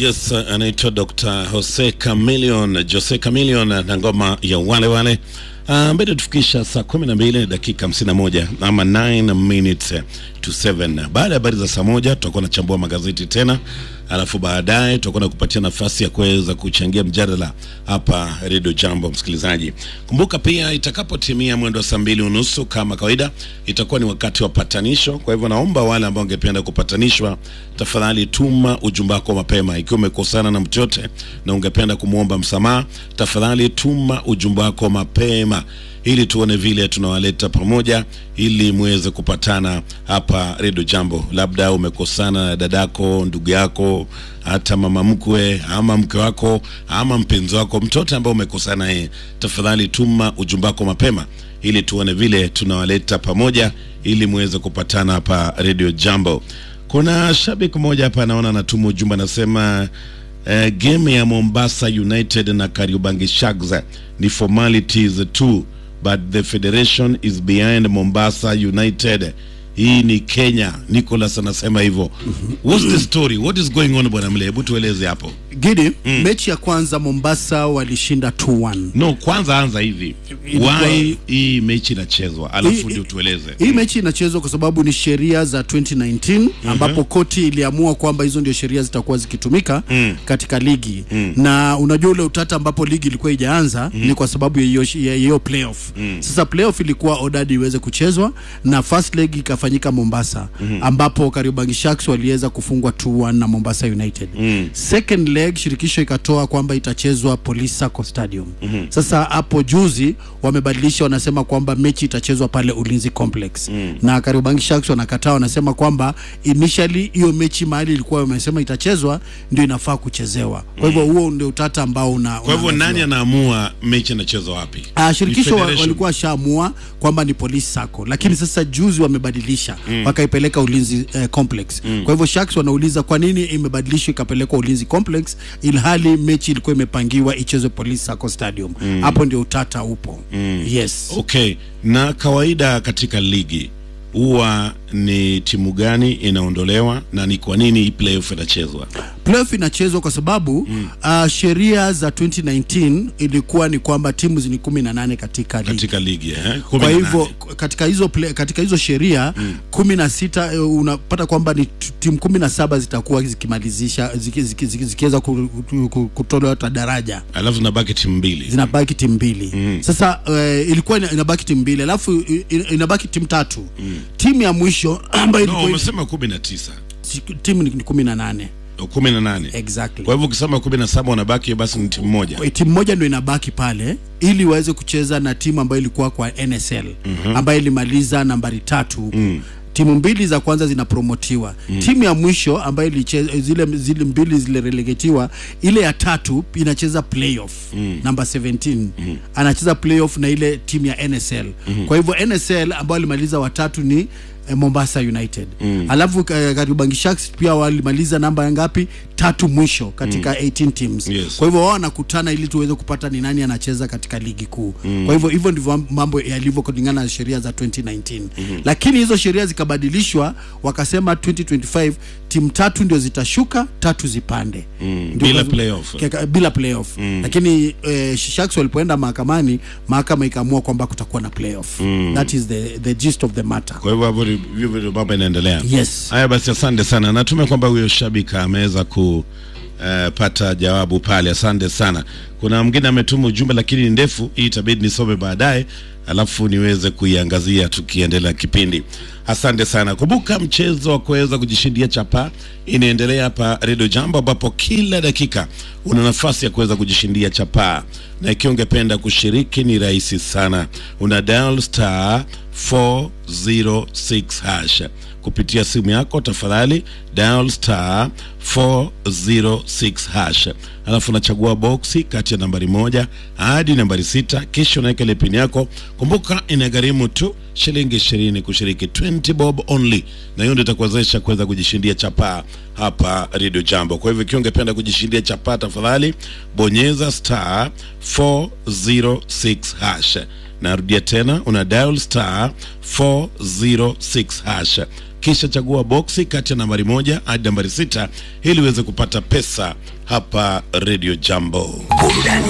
Yes, anaitwa Dr. Jose Chameleon, Jose Chameleon na ngoma ya wale wale. Uh, mbele tufikisha saa kumi na mbili dakika hamsini na moja ama 9 minutes to 7. Baada ya habari za saa moja tutakuwa nachambua magazeti tena, alafu baadaye tutakuwa nakupatia nafasi ya kuweza kuchangia mjadala hapa Radio Jambo. Msikilizaji, kumbuka pia itakapotimia mwendo wa saa mbili unusu kama kawaida, itakuwa ni wakati wa patanisho. Kwa hivyo naomba wale ambao wangependa kupatanishwa, tafadhali tuma ujumbe wako mapema. Ikiwa umekosana na mtu yote na ungependa kumwomba msamaha, tafadhali tuma ujumbe wako mapema ili tuone vile tunawaleta pamoja ili muweze kupatana hapa Redio Jambo. Labda umekosana na dadako, ndugu yako, hata mama mkwe ama mke wako ama mpenzi wako, mtoto ambaye umekosana naye, tafadhali tuma ujumbe wako mapema ili tuone vile tunawaleta pamoja ili muweze kupatana hapa Redio Jambo. Kuna shabiki mmoja hapa anaona anatuma ujumbe anasema Uh, game ya Mombasa United na Kariobangi Sharks ni formalities too but the federation is behind Mombasa United. Hii ni Kenya. Nicholas anasema hivyo. What's the story? What is going on bwana Mle? Hebu tueleze hapo. Gidi, mechi ya kwanza Mombasa walishinda 2-1. No, kwanza anza hivi. Ilikuwa- Why hii mechi inachezwa? Alafu Hii- ndio tueleze. Hii mechi inachezwa kwa sababu ni sheria za 2019 ambapo koti iliamua kwamba hizo ndio sheria zitakuwa zikitumika katika ligi na unajua ule utata ambapo ligi ilikuwa ijaanza ni kwa sababu ya hiyo ya hiyo playoff. Sasa playoff ilikuwa ordered iweze kuchezwa na first leg ikafanyika Mombasa ambapo Kariobangi Sharks waliweza kufungwa 2-1 na Mombasa United. Second leg shirikisho ikatoa kwamba itachezwa Police Sacco Stadium. Sasa hapo juzi wamebadilisha, wanasema kwamba mechi itachezwa pale Ulinzi Complex na Kariobangi Sharks wanakataa, wanasema kwamba initially hiyo mechi mahali ilikuwa wamesema itachezwa ndio inafaa kuchezewa. Kwa hivyo huo ndio utata ambao una Kwa hivyo unaangaziwa. nani anaamua mechi inachezwa wapi? Ah, shirikisho Ni wa, federation. walikuwa washaamua kwamba ni police sacco, lakini sasa juzi wamebadilisha wakaipeleka Ulinzi eh, Complex. Kwa hivyo Sharks wanauliza kwa nini imebadilishwa ikapelekwa Ulinzi Complex ilhali mechi ilikuwa imepangiwa ichezwe Police Sacco Stadium. Hapo ndio utata upo. Yes. Okay, na kawaida katika ligi huwa ni timu gani inaondolewa na ni kwa nini hii playoff inachezwa? Playoff inachezwa kwa sababu ah, sheria za 2019 ilikuwa ni kwamba timu zini 18 katika ligi. Katika ligi eh? Kumi kwa na hivyo nane. katika hizo play, katika hizo sheria kumi na sita eh, unapata kwamba ni t- timu kumi na saba zitakuwa zikimalizisha ziki- ziki- ziki- zikiweza ku- ku- ku- kutolewa hata daraja alafu zinabaki timu mbili. zinabaki timu mbili sasa eh, ilikuwa ina- inabaki timu mbili alafu i- i- inabaki timu tatu timu ya mwisho ambayo No, ilikuwa umesema kumi na tisa si- timu ni ni kumi na nane kumi na nane exactly kwa hivyo ukisema kumi na saba unabaki basi ni timu moja. Kwa timu moja ndio inabaki pale ili waweze kucheza na timu ambayo ilikuwa kwa NSL ambayo ilimaliza nambari tatu huko. Timu mbili za kwanza zinapromotiwa. Timu ya mwisho ambayo ilicheza zile zile mbili zile relegatiwa, ile ya tatu inacheza playoff namba 17 anacheza playoff na ile timu ya NSL. Kwa hivyo NSL ambayo alimaliza watatu ni eh, Mombasa United. Alafu eh, Kariobangi Sharks pia walimaliza namba ya ngapi? Tatu mwisho katika 18 teams. Yes. Kwa hivyo wao wanakutana ili tuweze kupata ni nani anacheza katika ligi kuu. Kwa hivyo hivyo ndivyo mambo yalivyo kulingana na sheria za 2019. Lakini hizo sheria zikabadilishwa, wakasema 2025 timu tatu ndio zitashuka, tatu zipande. Ndio Bila kwa- playoff. Keka- bila playoff. Lakini eh, Sharks walipoenda mahakamani, mahakama ikaamua kwamba kutakuwa na playoff. That is the the gist of the matter. Kwa hivyo hapo ni- hivyo ndio mambo inaendelea. Yes. Haya basi, asante sana. Natumai kwamba huyo shabiki ameweza ku eh, pata jawabu pale. Asante sana. Kuna mwingine ametuma ujumbe lakini ni ndefu, hii itabidi nisome baadaye, alafu niweze kuiangazia tukiendelea kipindi. Asante sana. Kumbuka mchezo wa kuweza kujishindia chapa inaendelea hapa Radio Jambo, ambapo kila dakika una nafasi ya kuweza kujishindia chapa, na ikiwa ungependa kushiriki ni rahisi sana, una dial star 406 hash kupitia simu yako, tafadhali dial star 406 hash, alafu unachagua boksi kati ya nambari moja hadi nambari sita, kisha unaweka ile pini yako. Kumbuka inagharimu tu shilingi ishirini kushiriki, 20 bob only, na hiyo ndio itakuwezesha kuweza kujishindia chapaa hapa Radio Jambo. Kwa hivyo ikiwa ungependa kujishindia chapaa, tafadhali bonyeza star 406 hash narudia tena una dial star 406 hash kisha chagua boksi kati ya nambari moja hadi nambari sita ili uweze kupata pesa hapa radio jambo burudani